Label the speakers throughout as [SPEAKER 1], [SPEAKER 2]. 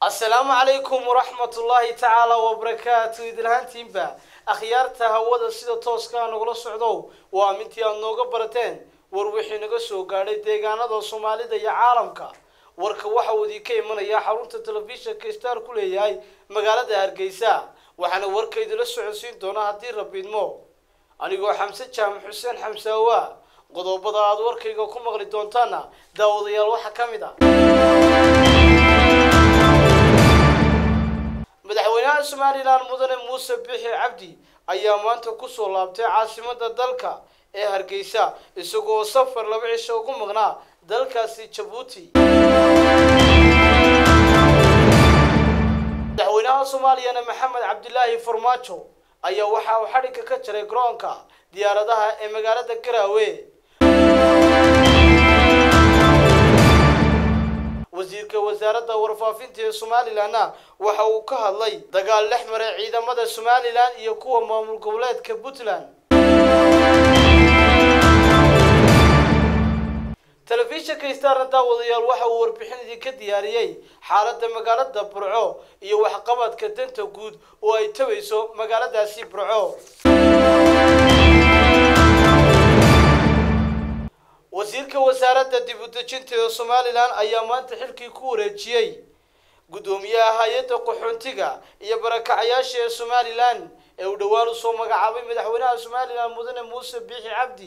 [SPEAKER 1] asalaamu calaykum waraxmatullaahi tacaala wabarakaatu idinhaantiinba akhyaarta hawada sida tooskaa nagula socdow waa mintii aad nooga barateen war wixii naga soo gaadhay deegaanada soomaalida iyo caalamka warka waxa uu idinka imanayaa xarunta telefishinka star ku leeyahay magaalada hargeysa waxaana warka idinla socodsiin doonaa haddii rabiidmo anigoo xamse jaamac xuseen xamsaawa qodobada aad warkayga ku maqli doontaana daawadayaal waxaa ka mid ah madaxweynaha somalilan mudane muuse bixi cabdi ayaa maanta kusoo laabtay caasimada dalka ee hargeysa isagoo safar laba cisho ugu maqnaa dalkaasi jabuuti madaxweynaha soomaaliyana maxamed cabdilaahi farmaajo ayaa waxa uu xadhigga ka jaray garoonka diyaaradaha ee magaalada garaawe wasiirka wasaaradda warfaafinta ee somalilanna waxa uu ka hadlay dagaal dhex maray ciidamada somalilan iyo kuwa maamul goboleedka puntland telefishinka starna daawadayaal waxa uu warbixin idinka diyaariyey xaaladda magaalada burco iyo waxqabadka danta guud oo ay tabayso magaaladaasi burco wasiirka wasaaradda dib u dejinta ee somalilan ayaa maanta xilkii ku wareejiyey guddoomiyaha hay-adda qaxoontiga iyo barakacayaasha ee somalilan ee uu dhowaan usoo magacaabay madaxweynaha somalilan mudane muuse biixi cabdi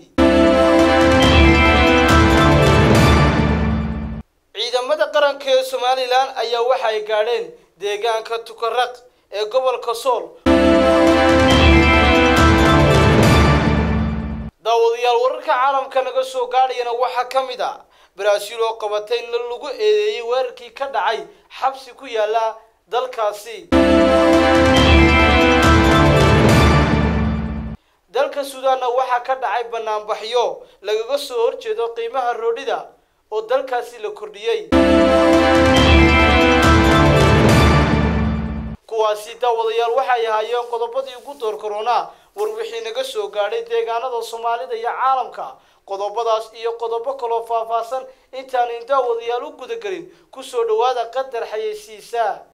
[SPEAKER 1] ciidamada qaranka ee somalilan ayaa waxa ay gaadheen deegaanka tukaraq ee gobolka sool daawadayaal wararka caalamka naga soo gaadhayana waxaa ka mid ah baraaziil oo qabatay in lagu eedeeyey weerarkii ka dhacay xabsi ku yaala dalkaasi dalka suudaanna waxaa ka dhacay banaanbaxyo lagaga soo horjeedo qiimaha roodhida oo dalkaasi la kordhiyey kuwaasi daawadayaal waxay ahaayeen qodobadii ugu door korona war wixii naga soo gaadhay deegaanada soomaalida iyo caalamka qodobadaas iyo qodobo kaloo faahfaahsan intaanan daawadayaal u gudagelin kusoo dhawaada qadar xayeysiisa